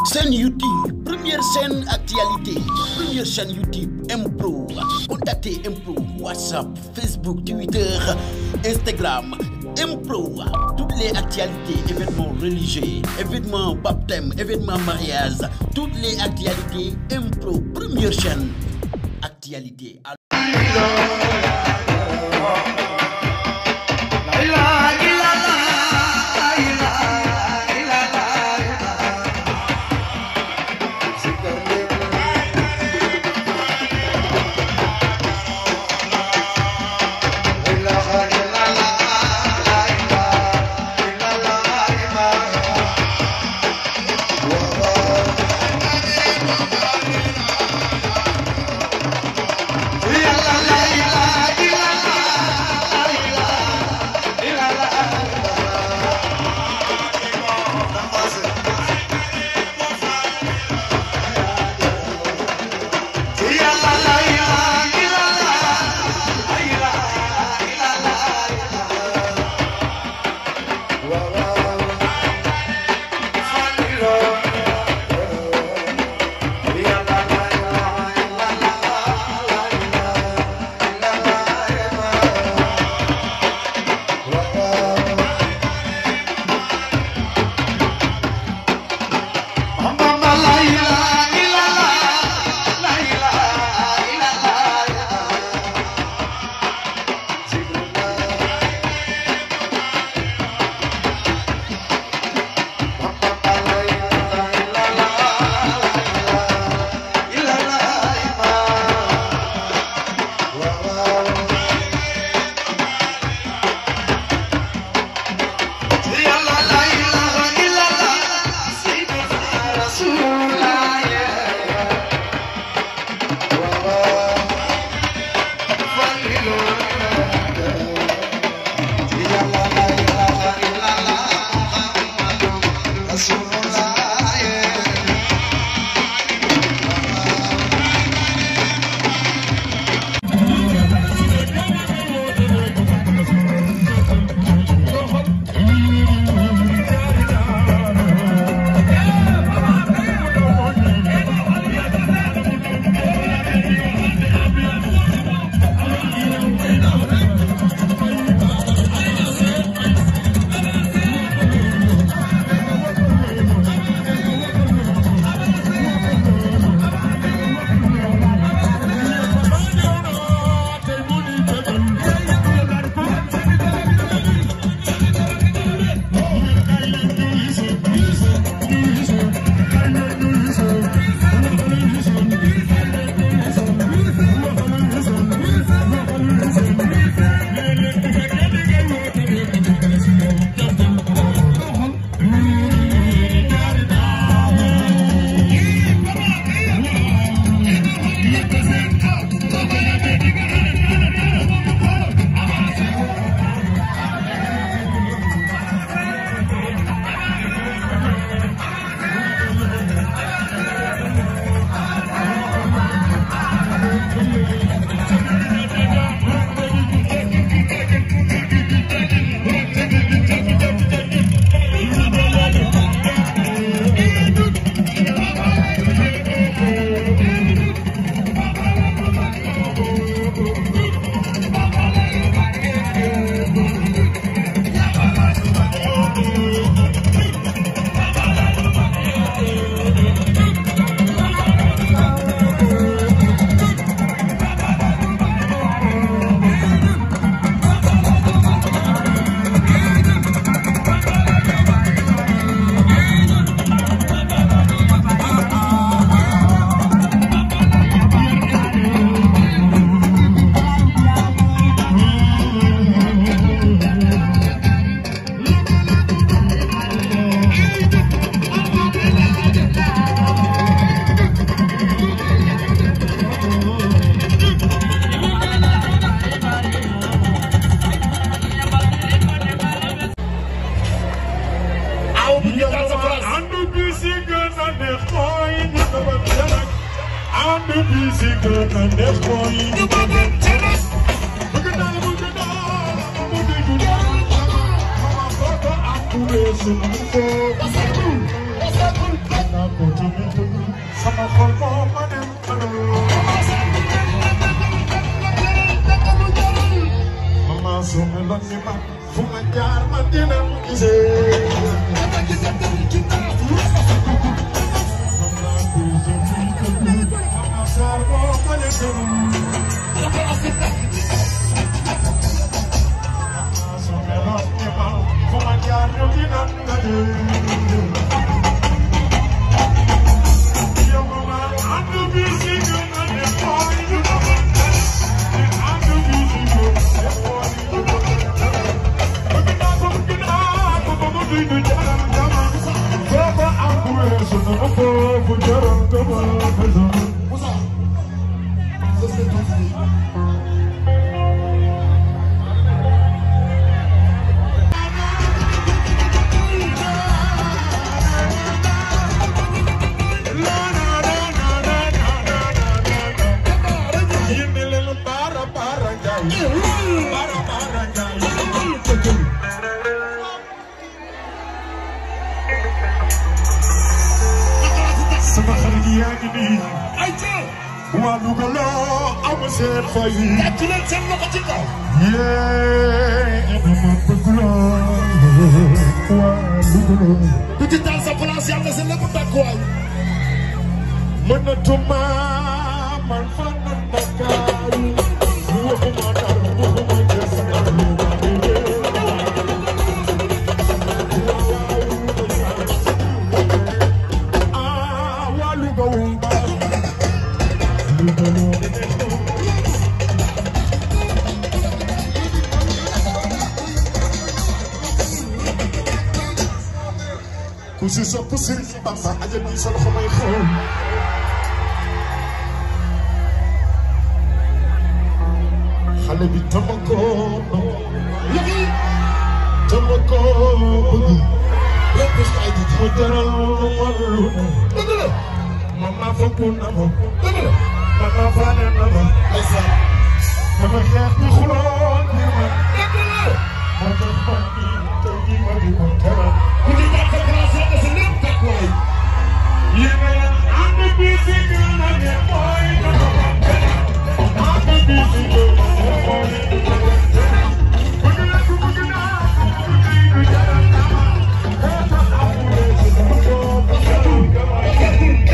chaîne YouTube première chaîne actualité première chaîne YouTube Impro contactez Impro WhatsApp Facebook Twitter Instagram Impro toutes les actualités événements religieux événements baptême événements mariage toutes les actualités Impro première chaîne actualité Thank you. Moussa ce serait tout fini. sama xarit yaa ngi nii ay ca waa Louga loo am seen fay tàcc leen seen loxo ci kaw. yee dama bëgg loo waa Louga loo ku ci taal sa place yàlla sa lépp tàkkuwaay. mënatuma man fan na Ndakaaru waxuma dara waxuma des ah waa Louga wu baax Louga loo ku si sopp Sëriñ Bamba ajal ni sa loxo may xool xale bi tama ko yëgi tama ko bëgg lépp si ay jiji. mu jaral ma lu ne dëgg la mama fokku na ma dëgg la. mama faale na ma ndeysaan. dama xeex di xuloo ngir ma dëgg la. moo tax man mi tey jii ma di ko teral ku ci taal sa place yàlla sa lépp tàkkuwaay. yéen a leen ànd bi si gën a ne mooy dama ànd bi si gën a ne mooy bëgg na ku bëgg naa ku bëgg du jaral na ma moo tax amulee si dama ko bëgg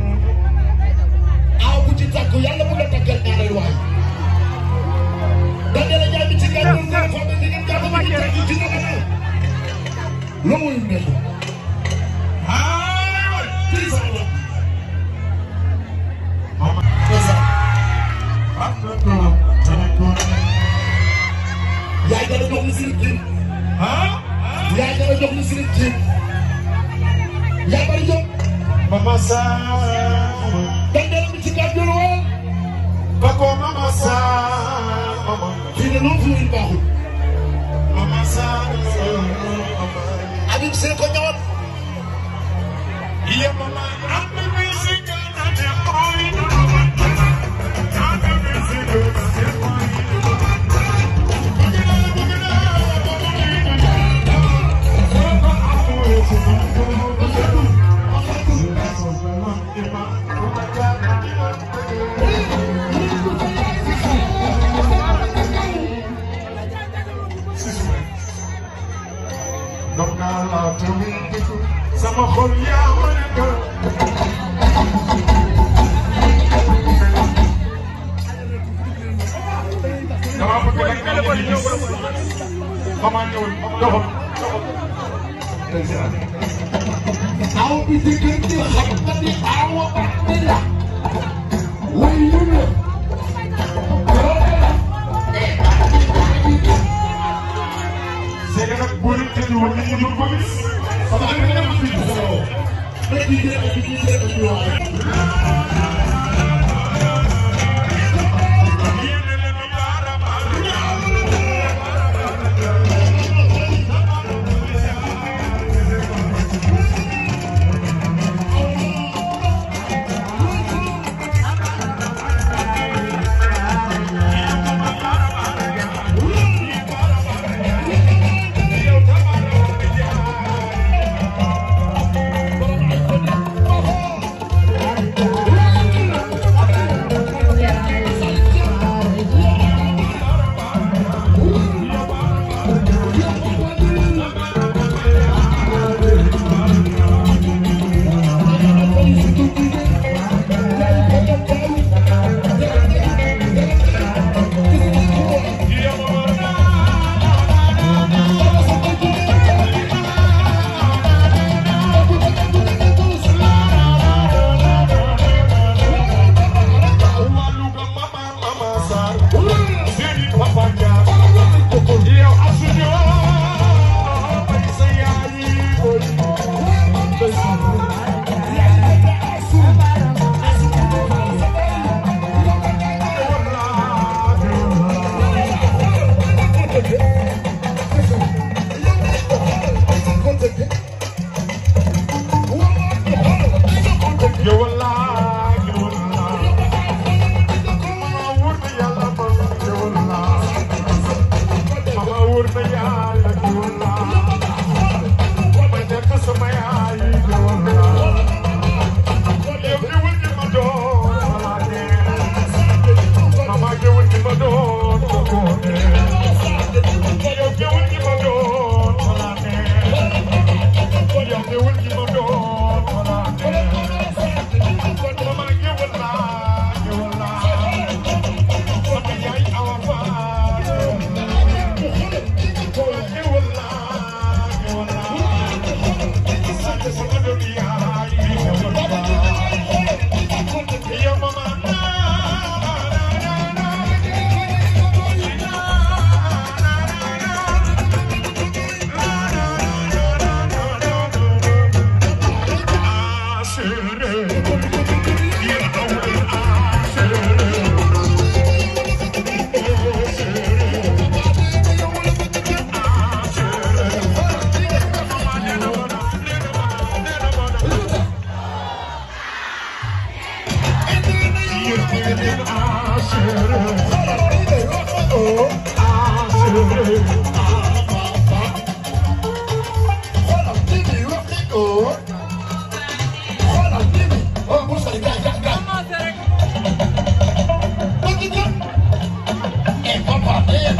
aw bu ci tàkku yàlla bu la tàggal ñaareel waay. dañu la jaay ci gàllankoor nga xam ne di ngeen jàpp ba ci tàkku ci dama ne. loo muy nekk. ah kii sama bopp. ndeysaan. yaay dana jox ni sirip ji. yaay dana jox ni sirip ji. yaay bari jóg. Mama Sama, dañu la ci gàllankoor woon. Bako Mama Sama, fii de loo fi muy baaxul. Mama Sama, Habib Seye ko ñëwoon. Iya Mama, I'm the music and the holy I'm the music and the holy Dog naa la te muy dëkk sama xol yaa ma nekk dama bëgg rek nga ñëw gis xama ñëwul doxal aw bi diggante xam nga ni awa ba bi la. way yu ne. c'est que nag boo leen tëjee woon nit ñi duñ ko gis sama ak nga ma fi solo. mais bii dee ak bii dee ak bii waaye.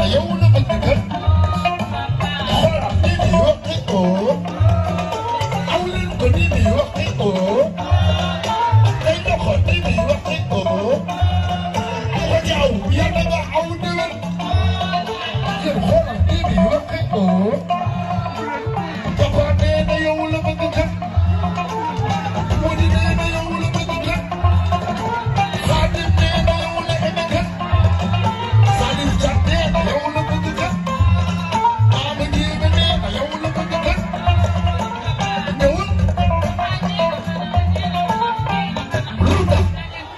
na yow la bëgg kat xoolal nii di waxee oo aw leen ko nii di waxee oo day doxal nii di waxee oo ko jaaw yàlla nga aw déwén yéen xoolal nii di waxee oo papa nee na yow la bëgg kat Modi nee na yow la bëgg kat Xaadim nee na yow la bëgg kat Salif Cat nee na yow la bëgg kat Ama Diémé nee na yow la bëgg kat ñëwul lu tax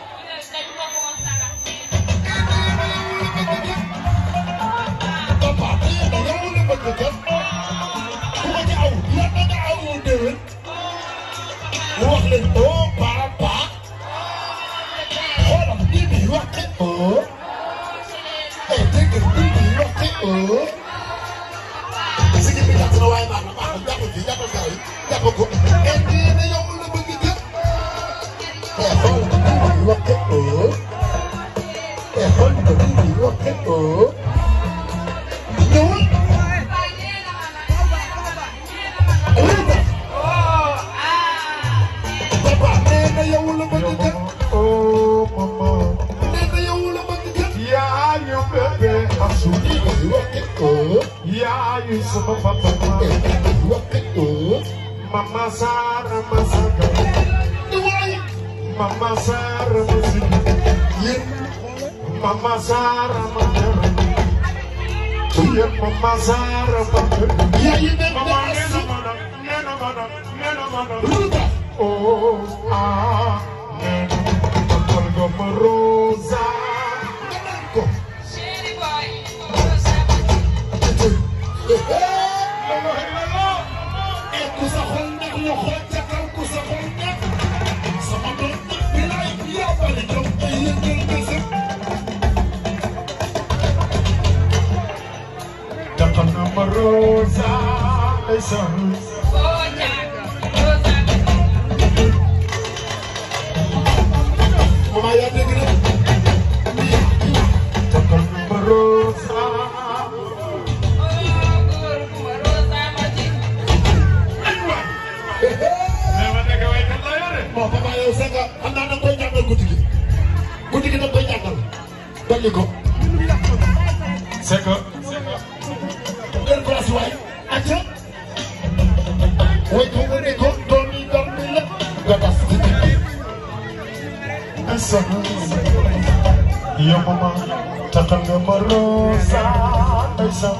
papa nee na yow la bëgg kat ku ko ci aw yàlla nga aw déwén wax leen oo papa xoolal nii bi waxte oo eh dégg nga nii bi waxte oo sigi bi gàtt na waaye baax na baax na jàppal fii jàppal gaaw yi jàppal ko eh nii na yow la bëgg kër eh xool nii bi waxte oo eh xool nii bi waxte oo ñëwul papa nee na yow la bëgg kër Oh, mama, nee na yow la bëgg kër yeah, you baby, I'm so nii bi waxte oo Yeah, you sama papa, eh nii bi waxte oo mama Sara Masaka, ni waaye mama Sara Masaka, yéen mama Sara Masaka, yeah, mama Sara Masaka. yaa yi nekk Mama, na nena asu mana, nena mana, nena mana. lu tax Oh, ah, nena, kapal goma rosa. nga naan ko Lolo, lolo. eh ku sa xol neex ñu xool ca kaw ku sa xol neex sama doom nag bi laay yaa bari jom te yëngal nga sa Kapal goma rosa. Ndeysaan. mama yaa dégg na Kapal goma rosa. Nema nekk waykat la yore. bon papa yow c'est que xam naa da nga koy jàngal guddi gi guddi gi da nga koy jàngal dolli ko C'est que ngeen place waay acca way ko wane ko doom yi doom bi la nga tas ci digg ndeysaan. Yow mama takkal nga ma rosa. Ndeysaan.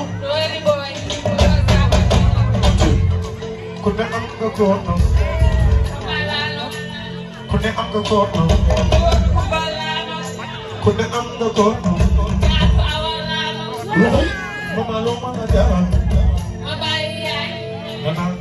ku ne am nga góorno ku ne am nga góorno ku ne am nga góorno loxo yi mama loo mën a jaral nga naan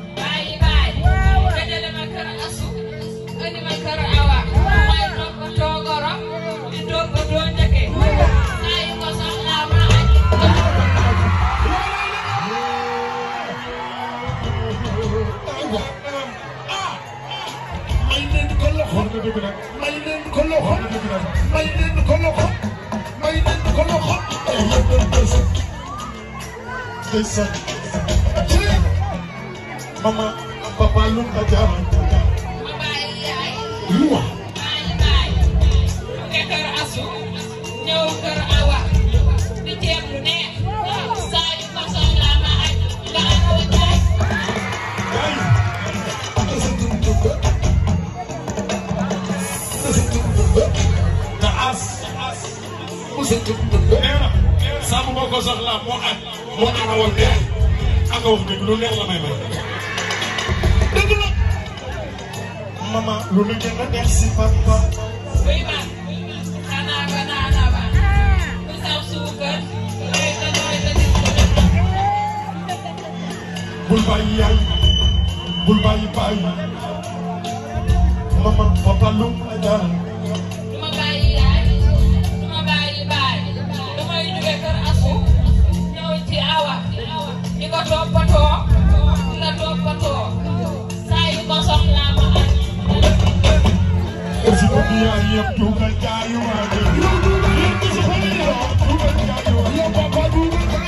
aywa ah may leen ko loxo wax nga dëgg nag may leen ko loxo wax nga dëgg nag may leen ko loxo may leen ko loxo ay yëngal nga sa ndeysaan ci mama papa lu nga jaral lu wax ñëw kër awa di ceeb lu neex saa yu ko soxlaa ma añ nga awa jaay yaay sa tum tum ba sa tum tum ba nga as sa tum tum ba nee na saa bu ma ko soxlaa moo añ moo ana woon yaay ak wax dëgg lu neex la may may dëgg la mama lu la gën a neex si papa buy ma xanaa banaana ba bu saf suukar looy ta looy ta gis ko def bul bàyyi yaay bul bàyyi bàyyi mama papa lu nga jaral du ma bàyyi yaay du ma bàyyi baay du may jóge kër asu ñëw ci awa di ko toppatoo di la toppatoo saa yu ko soxlaa ma añ si ko yaay yëpp du nga jaay waa de yow papa du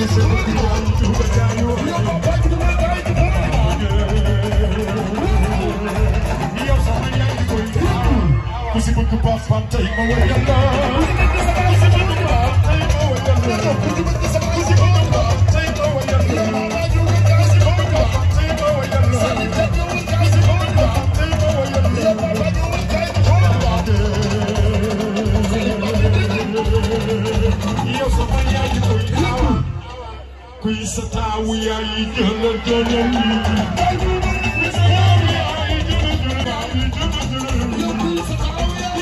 Kusi buku papan tay ma wayanda Kusi buku papan tay ma wayanda Kusi buku papan tay ma wayanda Kusi buku papan tay ma wayanda Kusi buku papan tay ma wayanda Yo sama yaay koy tawa Kuy sa taawu yaay jëlal jëlal Kuy sa taawu yaay jëlal jëlal jëlal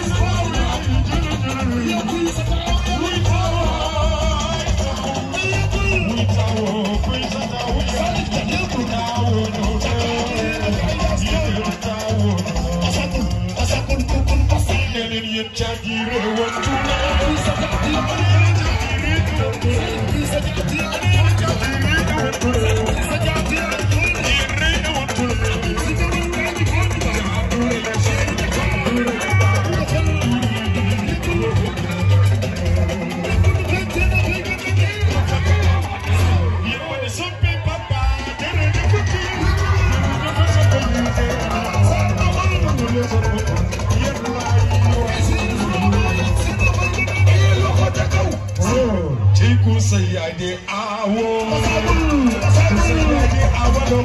Chiku say I de awo. Say I de awo no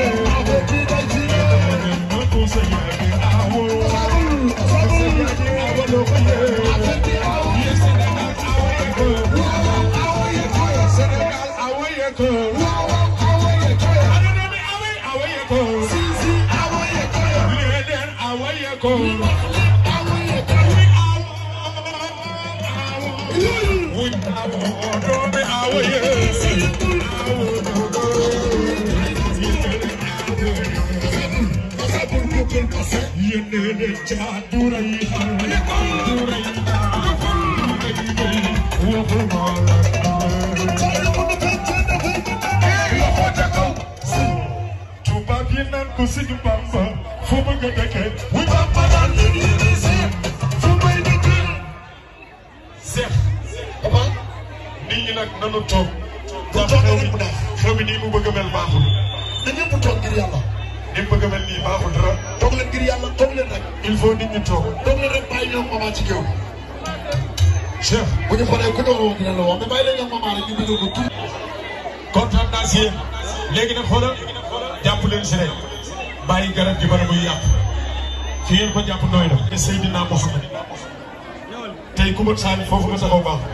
Chiku say I de awo. Say I de awo no Yes, Senegal awo ye ko. Awo ye ko. Senegal awo ye ko. Aduna mi awo awo ye ko. Sisi awo ye ko. Leden awo ye ko. Awo ye ko. We awo awo. Dobe awo ye. Yenene jadura yi. Dura yi. Tubaab yi naan ko Sëñ Bamba fu bëgg a dëkkee wu Bamba naan leen yéen a seet fu may dëkkee Seex nit ñi nag nanu toog ndax xew mi xew mi nii mu bëgg a mel baaxul na ñëpp toog ngir yàlla ni mu bëgg a mel nii baaxul dara toog leen ngir yàlla toog leen rek il faut nit ñi toog toog leen rek bàyyi ñoom maman ci géew Cheikh bu ñu paree ku doon woo dina la wax mais bàyyi leen ñoom maman rek ñu bëgg ko tuuti kontaan naa si yéen léegi nag xoolal jàpp leen si rek bàyyi garab gi bala muy yàq fi ngeen ko jàpp nooy na te Seydina Mohamed tey ku ma saani foofu nga taxaw baax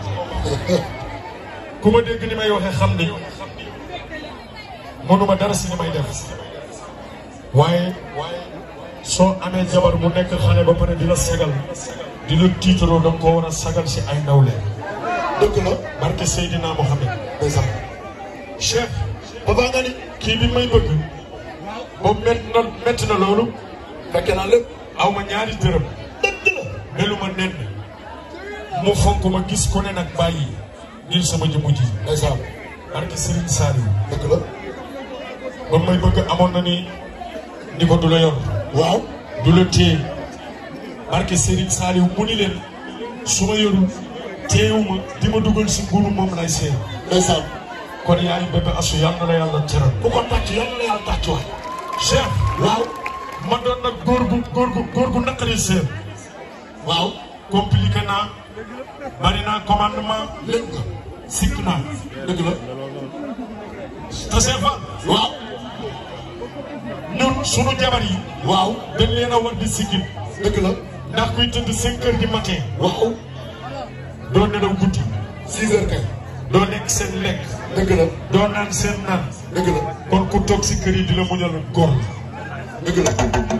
ku ma dégg ni may waxee xam ni mënuma dara si ni may def waaye soo amee jabar mu nekk xale ba pare di la sagal di la tiitaroo da nga koo war a sagal si ay nawle dëgg la barke Seydina Mohamed ndeysaan Cheikh papa nga ni kii bi may bëgg boobu métti na métti na loolu fekke naa lépp aw ma ñaari dërëm dëgg la melu ma nen mu fonk ma gis ku ne nag bàyyi ngir sama jëmu ji ndeysaan barke Serigne Saliou dëgg la ba may bëgg amoon na ni ni ko du la yor waaw du la téye barke Serigne Saliou mu ni leen su ma yorul téewuma di ma dugal si ngunu moom lay seen ndeysaan kon yaay bébé asu yàlla na la yàlla teral bu ko tàcc yàlla na yàlla tàcc waay Cheikh waaw ma doon nag góor gu góor gu góor gu naqari seen waaw compliqué naa bari naa commandement lépp nga sikk naa dëgg la te c'est fa waaw ñun sunu jabar yi waaw dañ leen a war di siggil dëgg la ndax kuy tëdd cinq heures du matin waaw doo nelaw guddi six heures kay doo lekk seen lekk dëgg la doo naan seen naan dëgg la kon ku toog si kër yi di la muñal góor dëgg la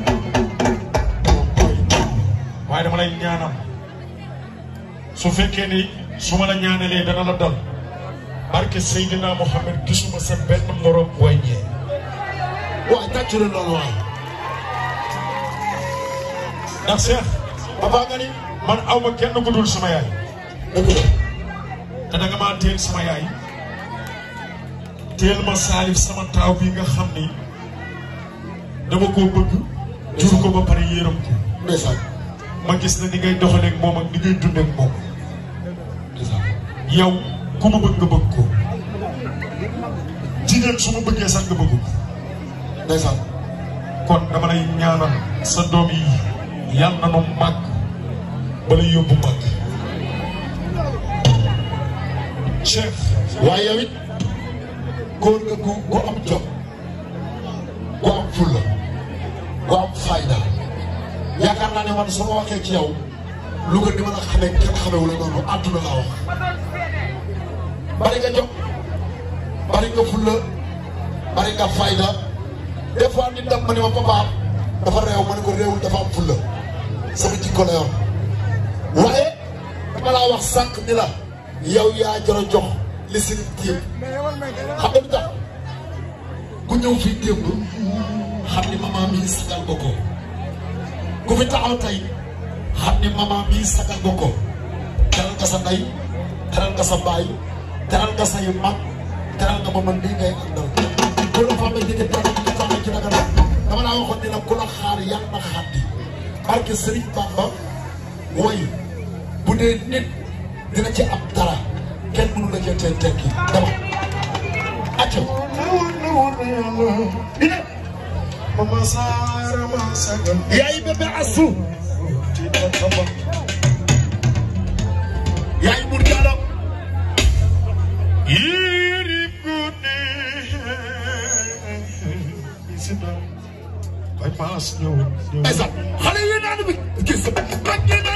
waaye dama lay ñaanal su fekkee ni su ma la ñaanalee dana la dal barke Seydina Mohamed gisuma sa benn morom wàññee waaw tàcc leen loolu waay ndax Cheikh papa nga ni man aw ma kenn ku dul sama yaay dëgg la te danga maa teel sama yaay teel ma saalif sama taaw bi nga xam ni dama koo bëgg jur ko ba pare yërëm ko ndeysaan ma gis na ni ngay doxaleeg moom ak ni ngay dundeeg moom ndeysaan yow ku ma bëgg nga bëgg ko jigéen su ma bëggee sax nga bëgg ko ndeysaan kon dama lay ñaanal sa doom yi yàlla na nu màgg ba lay yóbbu màgg chef waaye yow it góor nga gu gu am jom gu am fulla gu am fayda yaakaar naa ne man su ma waxee ci yow lu nga di mën a xamee kenn xamewu la noonu àdduna laa wax bari nga jom bari nga fulla bari nga fayda des fois nit dam ma ne ma papa dafa réew ma ne ko réewul dafa am fulla sama jikko la yor waaye dama laa wax sànq ni la yow yaa jar a jox li si nit yëpp xam nga lu tax ku ñëw fii démb xam ni maman mii sagal nga ko ku fi taxaw tey xam ni maman mii sagal nga ko teral nga sa ndey teral nga sa baay teral nga say mag teral nga ma man mii ngay àndal ku la fàmme jege teral nga fàmme ci daga dama laa waxoon ni la ku la xaar yàlla na xaddi barke Serigne Bamba way bu dee nit dina ci am dara kenn mënu la cee teel tekki dama acca Mama Sara ma sagal yaay bébé asu yaay bur jaalo Yiri gune Isina Bay paas ñëw ñëw ndeysaan xale yi naan bi gis nga